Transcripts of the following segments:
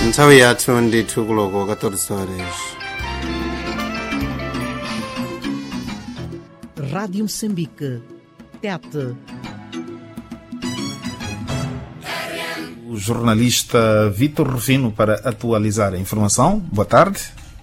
nthawi yathu ndithu kuloko 14 horas Rádio Moçambique. Tete. O jornalista Vitor Rufino para atualizar a informação. Boa tarde.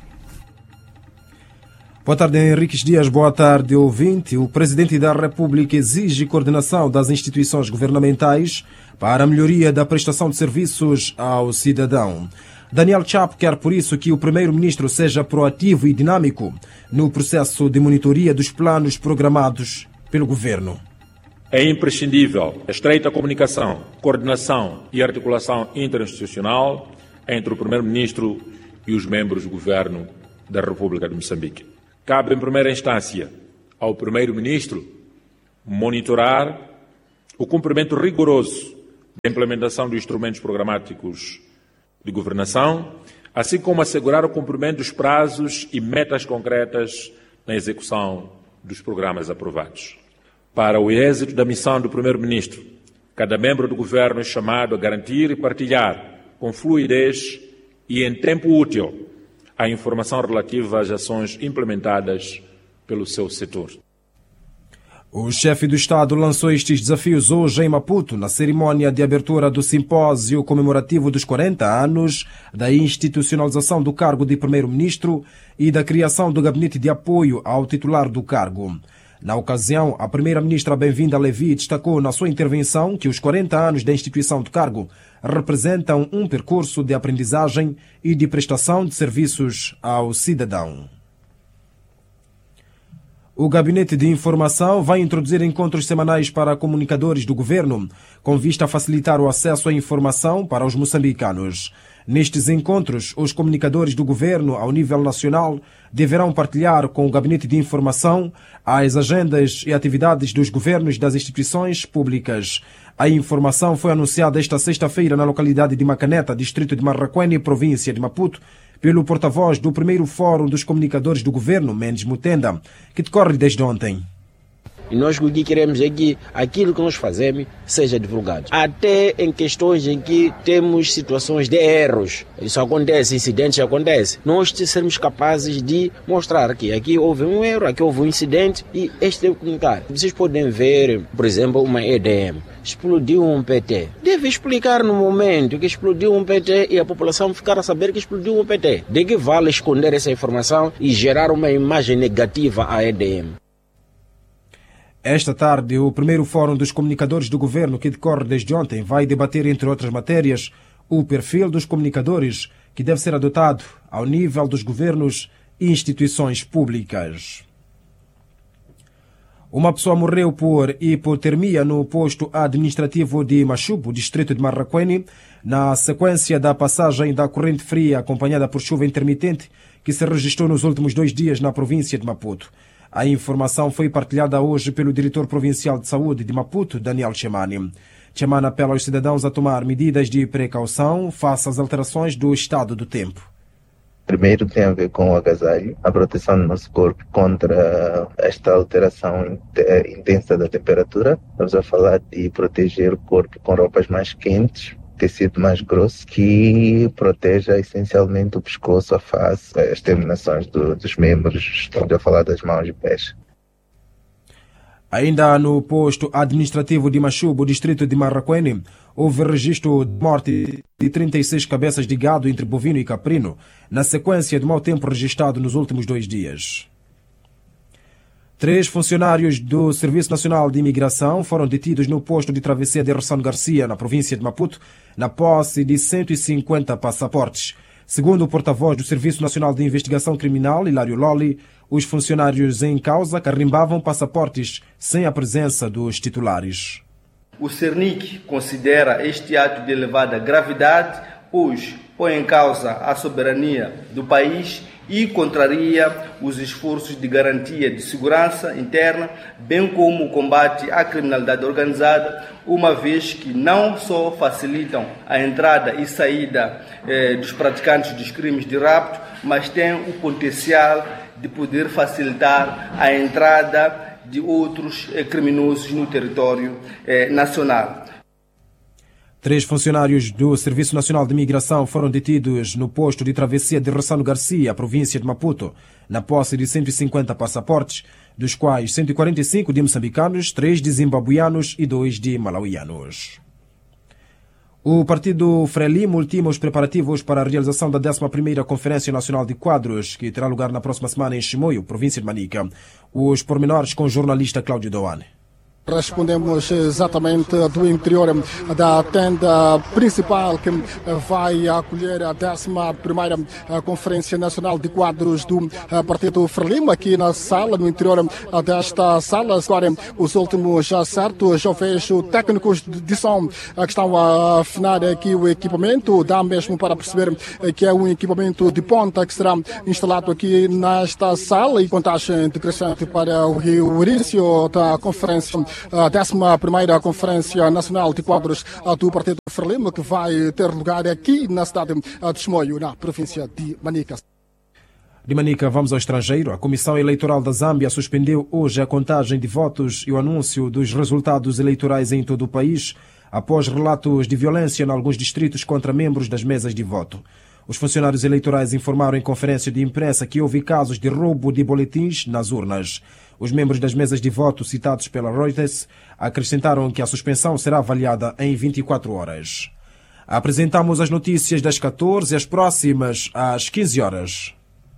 Boa tarde, Henriques Dias. Boa tarde, ouvinte. O Presidente da República exige coordenação das instituições governamentais para a melhoria da prestação de serviços ao cidadão. Daniel Chapo quer, por isso, que o Primeiro-Ministro seja proativo e dinâmico no processo de monitoria dos planos programados pelo Governo. É imprescindível a estreita comunicação, coordenação e articulação interinstitucional entre o Primeiro-Ministro e os membros do Governo da República de Moçambique. Cabe, em primeira instância, ao Primeiro-Ministro monitorar o cumprimento rigoroso da implementação dos instrumentos programáticos de governação, assim como assegurar o cumprimento dos prazos e metas concretas na execução dos programas aprovados. Para o êxito da missão do Primeiro-Ministro, cada membro do Governo é chamado a garantir e partilhar com fluidez e em tempo útil a informação relativa às ações implementadas pelo seu setor. O chefe do Estado lançou estes desafios hoje em Maputo, na cerimônia de abertura do simpósio comemorativo dos 40 anos da institucionalização do cargo de Primeiro-Ministro e da criação do gabinete de apoio ao titular do cargo. Na ocasião, a primeira-ministra Bem-vinda Levi destacou na sua intervenção que os 40 anos da instituição do cargo representam um percurso de aprendizagem e de prestação de serviços ao cidadão. O Gabinete de Informação vai introduzir encontros semanais para comunicadores do governo, com vista a facilitar o acesso à informação para os moçambicanos. Nestes encontros, os comunicadores do governo, ao nível nacional, deverão partilhar com o Gabinete de Informação as agendas e atividades dos governos das instituições públicas. A informação foi anunciada esta sexta-feira na localidade de Macaneta, distrito de Marraquene, província de Maputo, pelo porta-voz do primeiro Fórum dos Comunicadores do Governo, Mendes Mutenda, que decorre desde ontem. E nós o que queremos é que aquilo que nós fazemos seja divulgado. Até em questões em que temos situações de erros. Isso acontece, incidentes acontecem. Nós sermos capazes de mostrar que aqui houve um erro, aqui houve um incidente e este deve comunicar. Vocês podem ver, por exemplo, uma EDM explodiu um PT. Deve explicar no momento que explodiu um PT e a população ficar a saber que explodiu um PT. De que vale esconder essa informação e gerar uma imagem negativa à EDM? Esta tarde, o primeiro Fórum dos Comunicadores do Governo, que decorre desde ontem, vai debater, entre outras matérias, o perfil dos comunicadores que deve ser adotado ao nível dos governos e instituições públicas. Uma pessoa morreu por hipotermia no posto administrativo de Machubo, distrito de Marraquene, na sequência da passagem da corrente fria acompanhada por chuva intermitente que se registrou nos últimos dois dias na província de Maputo. A informação foi partilhada hoje pelo diretor provincial de saúde de Maputo, Daniel Chemani. Chemani apela aos cidadãos a tomar medidas de precaução face às alterações do estado do tempo. Primeiro tem a ver com o agasalho, a proteção do nosso corpo contra esta alteração intensa da temperatura. Estamos a falar de proteger o corpo com roupas mais quentes, tecido mais grosso, que proteja essencialmente o pescoço, a face, as terminações do, dos membros. Estamos a falar das mãos e pés. Ainda no posto administrativo de Machubo, distrito de Marraquene, houve registro de morte de 36 cabeças de gado entre bovino e caprino, na sequência do mau tempo registrado nos últimos dois dias. Três funcionários do Serviço Nacional de Imigração foram detidos no posto de travessia de Ressano Garcia, na província de Maputo, na posse de 150 passaportes. Segundo o porta-voz do Serviço Nacional de Investigação Criminal, Hilário Lolli, os funcionários em causa carimbavam passaportes sem a presença dos titulares. O CERNIC considera este ato de elevada gravidade, pois põe em causa a soberania do país e contraria os esforços de garantia de segurança interna, bem como o combate à criminalidade organizada, uma vez que não só facilitam a entrada e saída eh, dos praticantes dos crimes de rapto, mas têm o potencial de poder facilitar a entrada de outros eh, criminosos no território eh, nacional. Três funcionários do Serviço Nacional de Migração foram detidos no posto de travessia de Ressano Garcia, província de Maputo, na posse de 150 passaportes, dos quais 145 de moçambicanos, 3 de zimbabuianos e 2 de malauianos. O partido Frelimo ultima os preparativos para a realização da 11ª Conferência Nacional de Quadros, que terá lugar na próxima semana em Chimoio, província de Manica. Os pormenores com o jornalista Cláudio Doane. Respondemos exatamente do interior da tenda principal que vai acolher a 11 Conferência Nacional de Quadros do Partido Frelimo, aqui na sala, no interior desta sala. Agora, os últimos acertos, já vejo técnicos de som que estão a afinar aqui o equipamento, dá mesmo para perceber que é um equipamento de ponta que será instalado aqui nesta sala e contagem decrescente para o início da conferência a 11 Conferência Nacional de Quadros do Partido Frelimo, que vai ter lugar aqui na cidade de Chimoio, na província de Manica. De Manica, vamos ao estrangeiro. A Comissão Eleitoral da Zâmbia suspendeu hoje a contagem de votos e o anúncio dos resultados eleitorais em todo o país, após relatos de violência em alguns distritos contra membros das mesas de voto. Os funcionários eleitorais informaram em conferência de imprensa que houve casos de roubo de boletins nas urnas. Os membros das mesas de voto citados pela Reuters acrescentaram que a suspensão será avaliada em 24 horas. Apresentamos as notícias das 14 às próximas às 15 horas.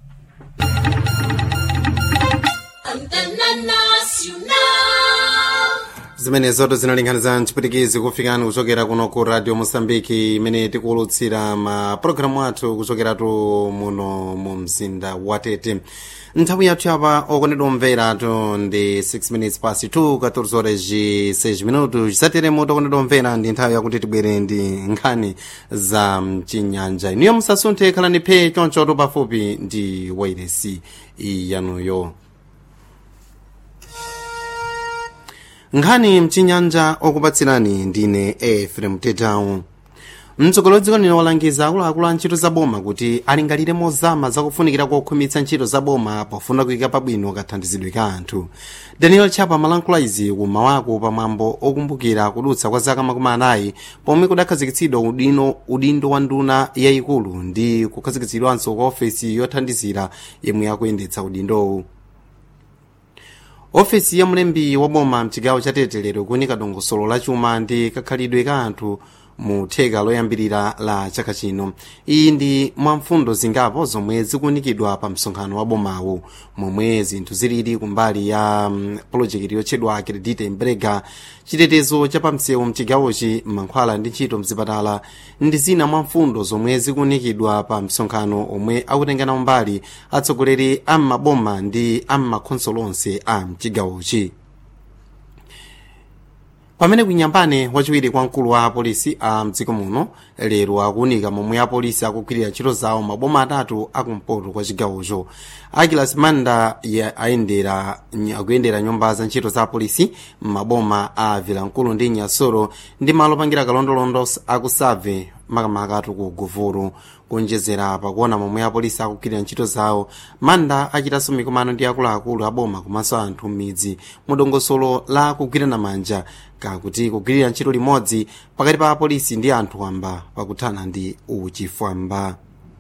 zimene zoto zinalinkhaniza mchipitikizi kufikani kuchokera kuno ku radio mosambiki imene tikuwulutsira mapulogalamu athu kuchokeratu muno mu mzinda wa tete nthawi yathu yapa okondedwa omveratu ndi 6 minutes past 2 14 horas ji 6 minutos chisateremo okondedwa omvera ndi nthawi yakuti tibwere ndi nkhani za mchinyanja iniyo musasunthe khalani phe chonchoto pafupi ndi wairesi yanuyo nkhani mchinyanja okupatsirani ndine efrem tetawu mtsogoleri dziko lino walangiza akuluakulu a ntchito zaboma kuti alingalire mozama zakufunikira kokhumitsa ntchito zaboma pofuna kuyika pabwino kathandizidwe ka anthu daniel chapa malankhula izi kumawako pamwambo okumbukira kudutsa kwa zaka makumi anayi pomwe kudakhazikitsidwa udino udindo wa nduna yayikulu ndi kukhazikitsidwanso kwa ofesi yothandizira yemwe yakuyendetsa udindowu ofesi ya mlembi wa boma mchigawo cha tete lero kunika dongosolo la chuma ndi kakhalidwe ka anthu mu theka loyambirira la chaka chino iyi ndi mwamfundo zingapo zomwe zikunikidwa pa msonkhano wa bomawu momwe zinthu zilili kumbali ya um, polojekiti yotchedwa credite mbrega chitetezo cha pamsewu mchigawochi mankhwala ndi ntchito mzipatala ndi zina mwamfundo zomwe zikunikidwa pa msonkhano omwe akutengana umbali atsogoleri a maboma ndi a makhonsolo onse a mchigawochi pamene kunyambane wachiwiri kwa mkulu wa apolisi a mdziko muno lero akuunika momwe apolisi akugwirira ntchito zawo maboma atatu akumpoto kwa chigawocho akilas manda ayendera akuyendera nyumba za ntchito za apolisi m'maboma a vilankulu ndi nyasoro ndi malo opangira kalondolondo akusave makamaka atu ku guvulu kuonjezera pakuona momwe apolisi akugwirira ntchito zawo manda achitanso mikumano ndi akuluakulu aboma komanso anthu m'midzi mu dongosolo la kugwirana manja kakuti kugwirira ntchito limodzi pakati pa apolisi ndi anthu wamba pakuthana ndi uchifwamba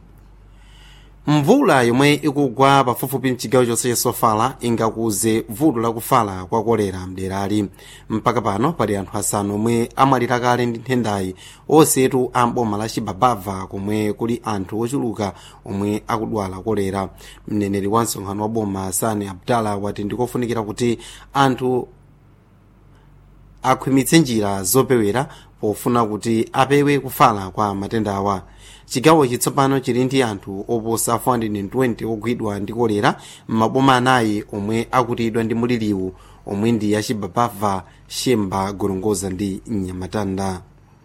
mvula yomwe ikugwa pafupifupi mchigawo chonse cha sofala ingakuze vuto lakufala kwa kolera mderali mpaka pano pali anthu asanu omwe amwalira kale ndi nthendayi onsetu a mboma la chibabava komwe kuli anthu ochuluka omwe akudwala kolera mneneri wa msonkhano wa boma sani abdala wati ndikofunikira kuti anthu akhwimitse njira zopewera pofuna kuti apewe kufala kwa matenda awa chigawo chitsopano chili ndi anthu oposa 420 ogwidwa ndi kolera m'maboma anayi omwe akutidwa ndi muliriwu omwe ndi achibabava shemba gorongoza ndi nyamatanda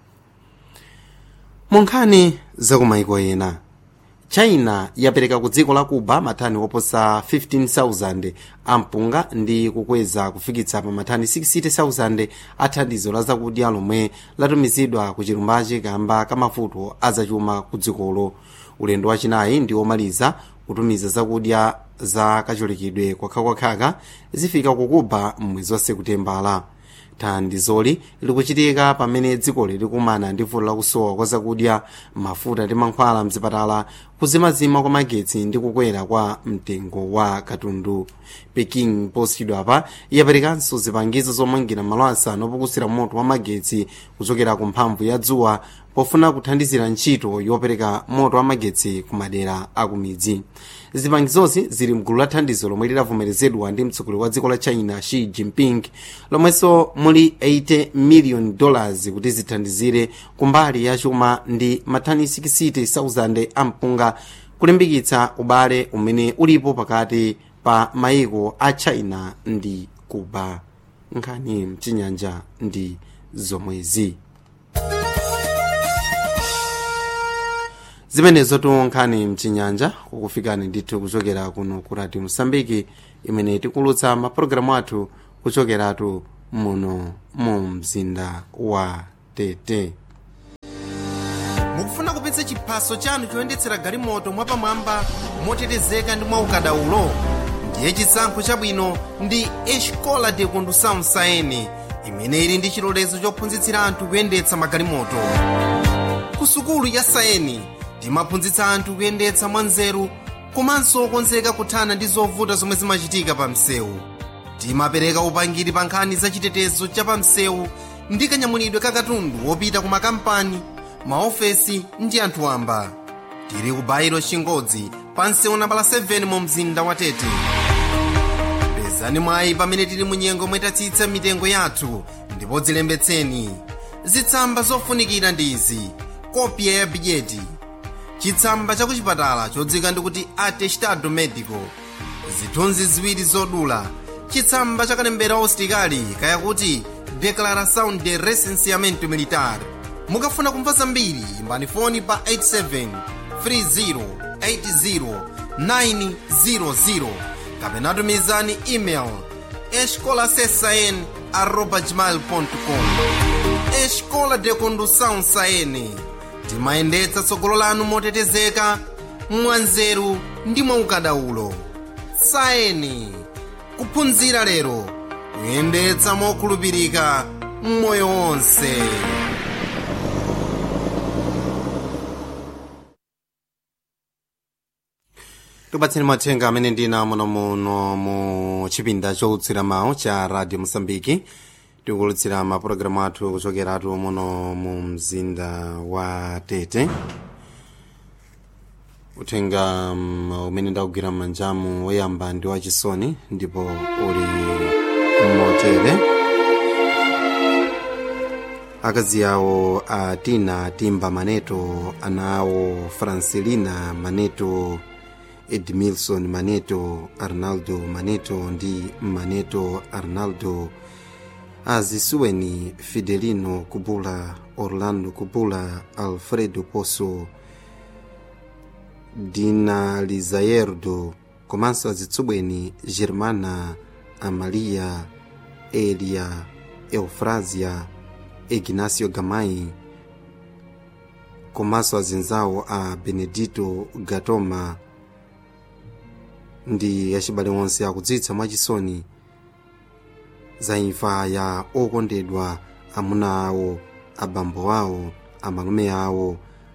mu nkhani zakumayiko ena china yapereka ku dziko la cuba mathani oposa 15,000 ampunga ndi kukweza kufikitsa pa mathani 60,000 a thandizo la zakudya lomwe latumizidwa ku chilumbachi kamba kamavuto azachuma ku dzikolo ulendo wachinayi ndi womaliza kutumiza zakudya za kacholekedwe kwakhakwakha zifika ku cuba m'mwezi wa sekutembala thandizoli likuchitika pamene dzikoli likumana ndi vuto lakusowa kwa zakudya mafuta ndi mankhwala mzipatala kuzimazima kwa magetsi ndi kukwera kwa mtengo wa katundu peking posachedwa apa yaperekanso zipangizo zomangira malo asanu opukusira moto wa magetsi kuchokera ku mphamvu ya dzuwa pofuna kuthandizira ntchito yopereka moto wa magetsi ku madera akumidzi zipangizozi zili mgulu la thandizo lomwe lidavomerezedwa ndi mtsogoleri wa dziko la china xi jinping lomwenso muli 80 million dollars kuti zithandizire kumbali ya chuma ndi mathani 60,000 ampunga kulimbikitsa ubale umene ulipo pakati pa mayiko a china ndi cuba nkhani mchinyanja ndi zomwezi zimenezo nkhani mchinyanja kukufikani ndithu kuchokera kuno ku radio mosambiki imene tikulutsa mapulogalamu athu kuchokeratu muno mu mzinda wa tete mukufuna kupitsa chiphaso chanu choyendetsera galimoto mwapamwamba motetezeka ndi mwaukadaulo ndiye chisankho chabwino ndi escola de condução saene imene ili ndi chilolezo chophunzitsira anthu kuyendetsa magalimoto ku sukulu ya saeni timaphunzitsa anthu kuyendetsa mwanzeru komanso okonzeka kuthana ndi zovuta zomwe zimachitika pa msewu timapereka upangiri pa nkhani za chitetezo cha pa msewu ndi kanyamulidwe ka katundu wopita ku makampani maofesi ndi anthu wamba tili ku bairo chingodzi pa msewu nambala 7 mu mzinda wa tete pezani mwayi pamene tili mu nyengo mwetatsitsa mitengo yathu ndipo dzilembetseni zitsamba zofunikira ndi izi kopya ya bidyeti chitsamba cha kuchipatala chodzika ndikuti atestado medico zithunzi ziwiri zodula chitsamba cha kalembera usitikali kaya kuti declaração de recenseamento militar mukafuna kumva zambiri imbani foni pa 87 30 80 kapena tumizani email escolasesn arroba gmail.com escola de condução saene timayendetsa tsogolo lanu motetezeka mwanzeru ndi mwaukadaulo saeni kuphunzira lero kuyendetsa mokhulupirika mmoyo wonse tipatseni mathenga amene ndina muno muno mu chipinda cholutsira mawu cha radio mosambiki tikulutsira mapulogalamu athu kuchokeratu muno mu mzinda wa tete uthenga um, umene ndakugwira m'manjamu woyamba ndi wachisoni ndipo uli motere akazi awo a tina timba maneto ana awo francelina maneto edmilson maneto arnaldo maneto ndi maneto arnaldo azisuweni fidelino kubula orlando kubula alfredo poso dina lizaerdo komanso azitsubweni germana amalia elia eufrazia ignacio gamai komanso azinzawo a benedito gatoma ndi achibale onse akudziwitsa mwachisoni za imfa ya okondedwa amuna awo abambo awo amalume awo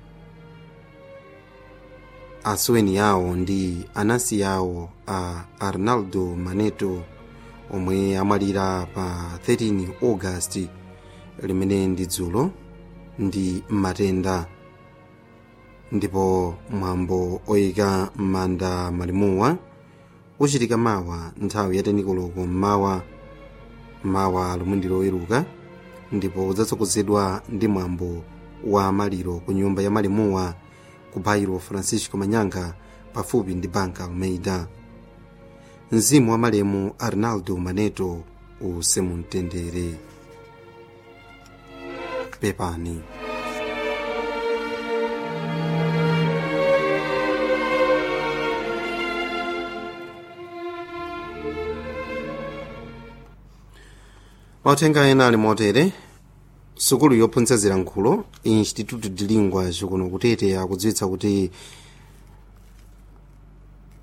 asuweni awo ndi anansi awo a arnaldo maneto omwe amwalira pa 13 august limene ndi dzulo ndi matenda ndipo mwambo oyika m'manda malimuwa uchitika mawa nthawi ya tenikoloko mmawa mawa lomwe ndi loweruka ndipo udzatsogozedwa ndi mwambo wa maliro ku nyumba ya malimuwa ku bairo francisco manyanga pafupi ndi banka almeida mzimu wa malemu arnaldo maneto usemumtendere pepani mauthenga ena ali motere sukulu yophunzitsa zilankhulo instituto de lingua kuno kutete akudziwitsa kuti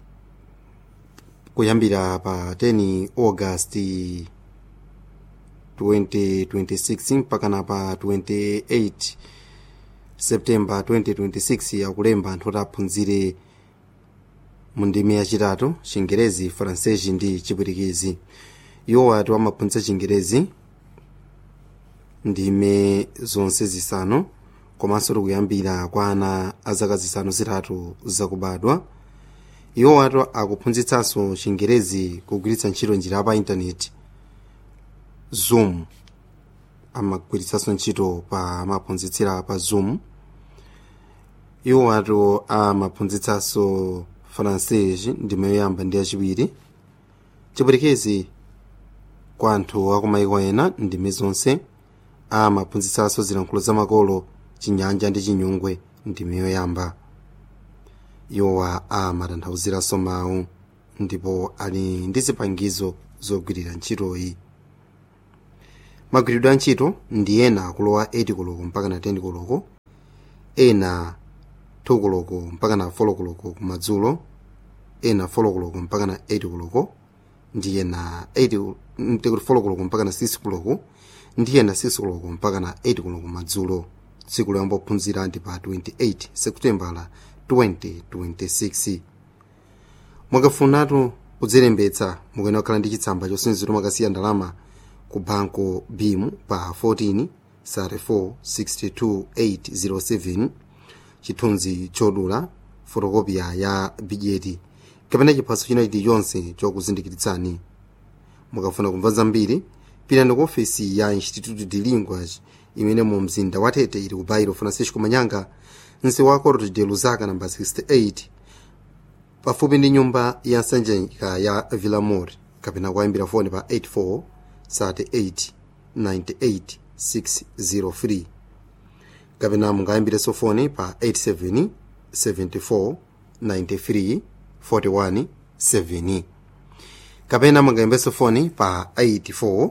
kuyambira pa 10 august 2026 mpakana pa 28 septemba 2026 akulemba anthu oti aphunzire mu ndimi yachitatu chingerezi francesi ndi chipwitikizi iwo ati amaphunzira chingerezi ndime zonse zisanu komanso tikuyambira kwa ana a zaka zisanu zitatu zakubadwa iwo ati akuphunzitsanso chingerezi kugwiritsa ntchito njira pa intaneti zoom amagwiritsanso ntchito pa amaphunzitsira pa zoom iwo ati amaphunzitsanso francesi ndime yoyamba ndi yachiwiri chipwitikizi kwa anthu akumayiko ena ndime zonse amaphunzitsanso zilankhulo zamakolo chinyanja ndi chinyungwe ndime yoyamba iwowa amatanthauziranso mawu ndipo ali ndi zipangizo zogwirira ntchitoyi magwiridwe a ntchito ndi ena akulowa 8 koloko mpaka na 10 koloko ena 2 koloko mpaka na 4 koloko kumadzulo ena 4 koloko mpaka na 8 koloko ndi ena 8 4 koloko mpaka na 6 koloko ndi ena 6 koloko mpaka na 8 koloko madzulo tsiku loyamba kuphunzira ndi pa 28 seputembala 2026 mwakafunatu kudzilembetsa mukuyenera kukhala ndi chitsamba chosinzira mwakasiya ndalama ku banko bim pa 14 34 62807 chithunzi chodula fotokopiya ya bijeti kapena chiphaso china chilichonse chokuzindikiritsani mukafuna kumva zambiri pitani ku ofesi ya instituto de linguas imene mu mzinda wa tete ili ku bairo francisco manyanga msewu wa corte de luzaka namba 68 pafupi ndi nyumba ya nsanjika ya villamor kapena kuyambira foni pa 84 38 98 603 kapena mungayambirenso foni pa 87 74 93 41 7 kapena mungayambirenso foni pa 84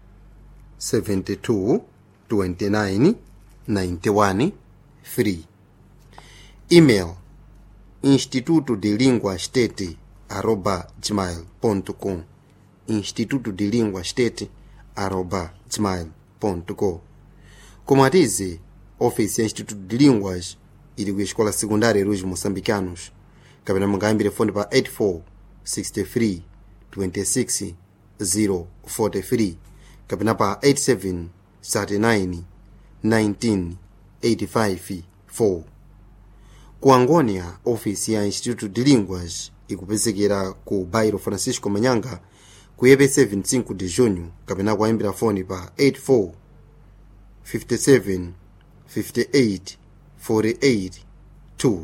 72 29 91 3 email instituto de língua state arroba gmail.com instituto de língua state arroba gmail.com como atize ofisi ya instituto de línguas ili ku escola secundária dos moçambicanos kapena mungayambire foni pa 84 63 26 043 kapena pa 87 39 19 85 4 ku angonia ofisi ya instituto de línguas ikupezekera ku bairo francisco manyanga ku yepe 75 de junho kapena kuyambira foni pa 84 57 58 48 2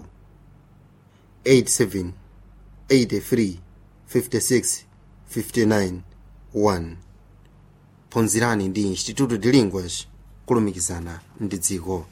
87 83 56 59 1 phunzirani ndi instituto de línguas kulumikizana ndi dziko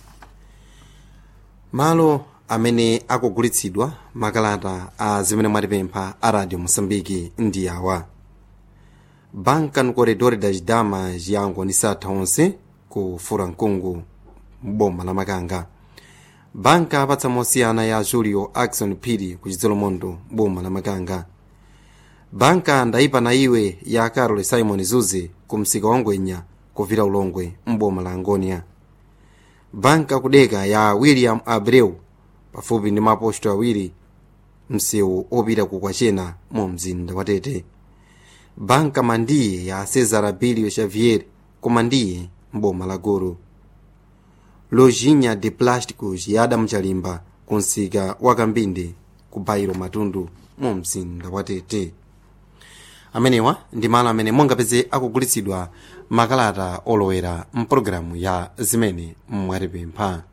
malo amene akugulitsidwa makalata a zimene mwatipempha a radio moçambique ndi awa banka no corredor das damas yango ni satha onse ku furankungu mboma la makanga banka apatsa mosiyana ya julio axon phiri ku chidzolomondo boma la makanga banka ndayipa na iwe ya carol simon zuze ku msika wa ngwenya kuvira ulongwe mboma la angonia banka kudeka ya william abreu pafupi ndi maposto awiri msewu opita ku kwachena mu mzinda wa tete banka mandiye ya cesar abilio xavier ku mandiye mboma la goro lojinha de plásticos ya adamu chalimba ku msika wa kambinde ku bairo matundu mu mzinda wa tete amenewa ndi malo amene mungapeze akugulitsidwa makalata olowera mpulogalamu ya zimene mwatipempha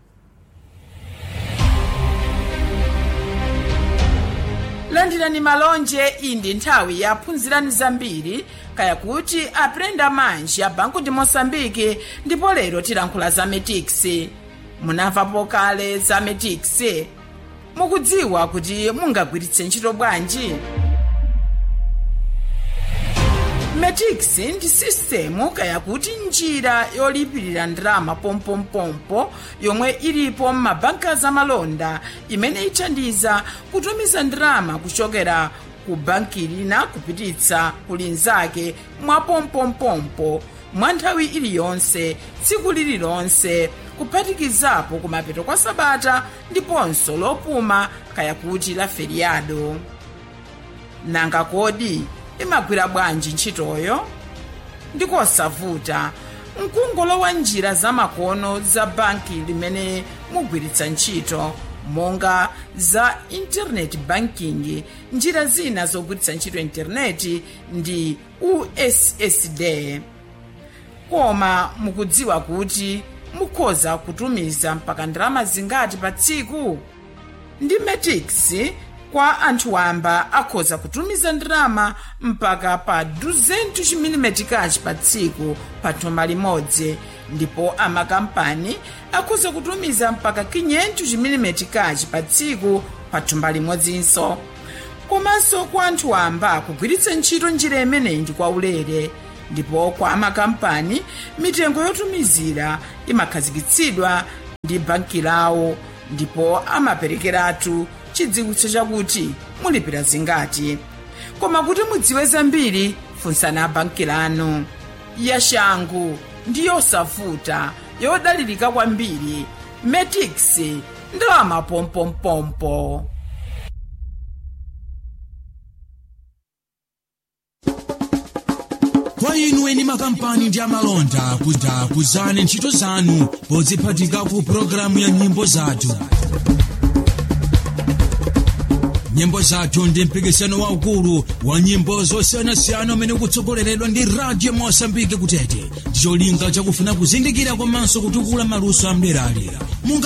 landirani malonje iyi ndi nthawi ya phunzirani zambiri kaya kuti aprenda manji a banku ndi moçambike ndipo lero tilankhula za metix munamvapo kale za metix mukudziwa kuti mungagwiritse ntchito bwanji metix ndi sistemu kaya kuti njira yolipirira ndalama pompompompo yomwe ilipo m'mabanka zamalonda imene ithandiza kutumiza ndalama kuchokera ku banki lina kupititsa kulinzake mwapompompompo mwa nthawi iliyonse tsiku lililonse kuphatikizapo kumapeto kwa sabata ndiponso lopuma kaya kuti la feriado nanga kodi imagwira bwanji ntchitoyo ndikosavuta mkungolowa njira zamakono za banki limene mugwiritsa ntchito monga za internet banking njira zina zogwiritsa ntchito intaneti ndi ussd koma mukudziwa kuti mukhoza kutumiza mpaka ndalama zingati pa tsiku ndi metix kwa anthu wamba akhoza kutumiza ndalama mpaka pa 200 chimilimetikachi pa tsiku pa thumba limodzi ndipo amakampani akhoza kutumiza mpaka 500 chimilimetikachi pa tsiku pa thumba limodzinso komanso kwa anthu wamba kugwiritsa ntchito njira imeneyi ndi kwaulere ndipo kwa amakampani mitengo yotumizira imakhazikitsidwa ndi banki lawo ndipo amaperekeratu chidziwitso chakuti mulipira zingati koma kuti mudziwe zambiri funsani banki lanu yashangu ndi yosavuta yodalirika kwambiri metix ndalama pompompompo kwa inu eni makampani ndi amalonda kuti akuzane ntchito zanu podziphatika ku pologalamu ya nyimbo zathu nyimbo zathu ndi mpikisano waukulu wa nyimbo zosiyanasiyana umene ukutsogoleredwa ndi radio mosambike kutete ndicholinga chakufuna kuzindikira komanso kutukula maluso amderalera